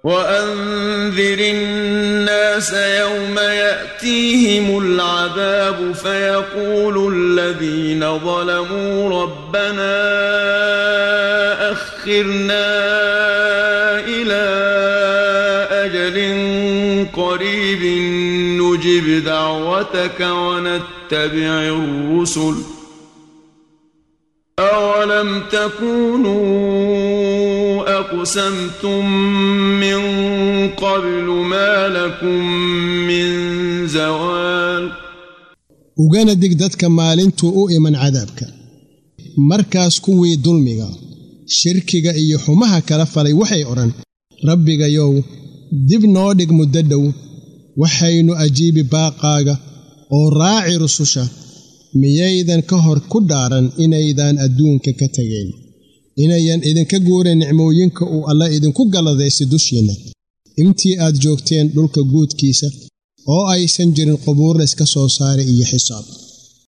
وأنذر الناس يوم يأتيهم العذاب فيقول الذين ظلموا ربنا أخرنا إلى أجل قريب نجب دعوتك ونتبع الرسل أولم تكونوا أقسمتم من قبل ما لكم من زوال ugana dig dadka maalintuu u iman cadaabka markaas kuwii dulmiga shirkiga iyo xumaha kala falay waxay odhan rabbigayow dib noo dhig muddo dhow waxaynu ajiibi baaqaaga oo raaci rususha miyaydan ka hor ku dhaaran inaydaan adduunka ka tegayn inayan idinka guuran nicmooyinka uu alla idinku galladaysay dushiinna intii aad joogteen dhulka guudkiisa oo aysan jirin qubuur layska soo saaray iyo xisaab